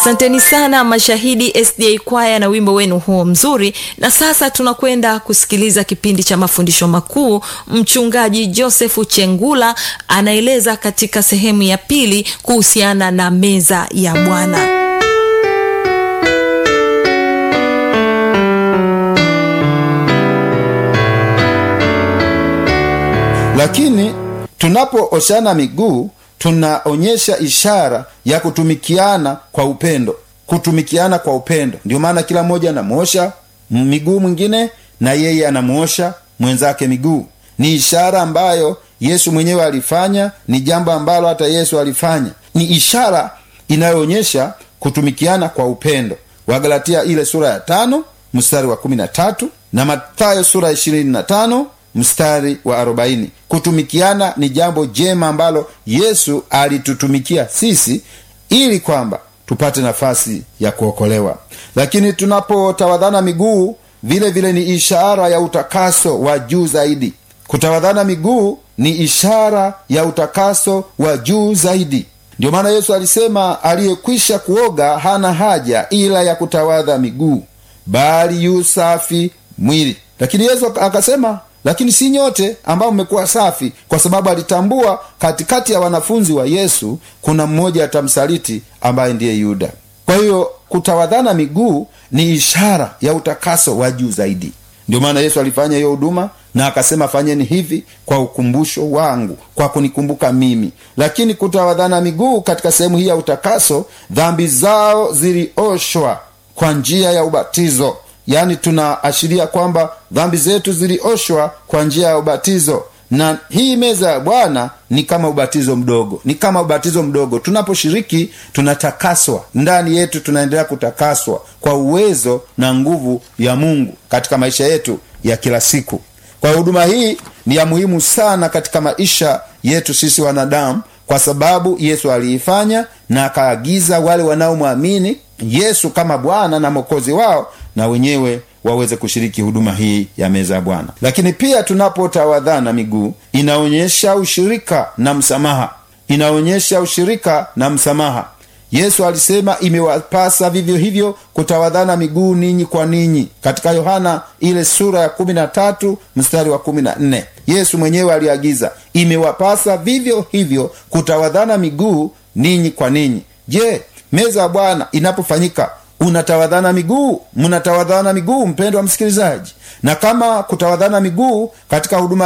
asanteni sana mashahidi sda kwaya na wimbo wenu huo mzuri na sasa tunakwenda kusikiliza kipindi cha mafundisho makuu mchungaji josefu chengula anaeleza katika sehemu ya pili kuhusiana na meza ya bwana lakini tunapooshana miguu tunaonyesha ishara ya kutumikiana kwa upendo kutumikiana kwa upendo ndio maana kila mmoja anamwosha miguu mwingine na yeye anamwosha mwenzake miguu ni ishara ambayo yesu mwenyewe alifanya ni jambo ambalo hata yesu alifanya ni ishara inayoonyesha kutumikiana kwa upendo wagalatia ile sura ya tano mstari wa kumi na tatu na mathayo sura ya ishirini na tano mstari wa arobaini kutumikiana ni jambo jema ambalo yesu alitutumikia sisi ili kwamba tupate nafasi ya kuokolewa lakini tunapotawadhana miguu vile vile ni ishara ya utakaso wa juu zaidi kutawadhana miguu ni ishara ya utakaso wa juu zaidi ndio maana yesu alisema aliyekwisha kuoga hana haja ila ya kutawadha miguu bali yu safi mwili lakini yesu akasema lakini si nyote ambao mmekuwa safi kwa sababu alitambua katikati ya wanafunzi wa yesu kuna mmoja atamsaliti ambaye ndiye yuda kwa hiyo kutawadhana miguu ni ishara ya utakaso wa juu zaidi ndio maana yesu alifanya hiyo huduma na akasema fanyeni hivi kwa ukumbusho wangu kwa kunikumbuka mimi lakini kutawadhana miguu katika sehemu hii ya utakaso dhambi zao zilioshwa kwa njia ya ubatizo yaani tunaashiria kwamba dhambi zetu zilioshwa kwa njia ya ubatizo na hii meza ya bwana ni kama ubatizo mdogo ni kama ubatizo mdogo tunaposhiriki tunatakaswa ndani yetu tunaendelea kutakaswa kwa uwezo na nguvu ya mungu katika maisha yetu ya kila siku kwa huduma hii ni ya muhimu sana katika maisha yetu sisi wanadamu kwa sababu yesu aliifanya na akaagiza wale wanaomwamini yesu kama bwana na mwokozi wao na wenyewe waweze kushiriki huduma hii ya meza ya bwana lakini pia tunapotawadhana miguu inaonyesha ushirika na msamaha inaonyesha ushirika na msamaha yesu alisema imewapasa vivyo hivyo kutawadhana miguu ninyi kwa ninyi katika yohana ile sura ya kumi na tatu mstari wa kumi na nne yesu mwenyewe aliagiza imewapasa vivyo hivyo kutawadhana miguu ninyi kwa ninyi je meza ya bwana inapofanyika unatawadhana miguu mnatawadhana miguu mpendo wa msikilizaji na kama kutawadhana miguu katika huduma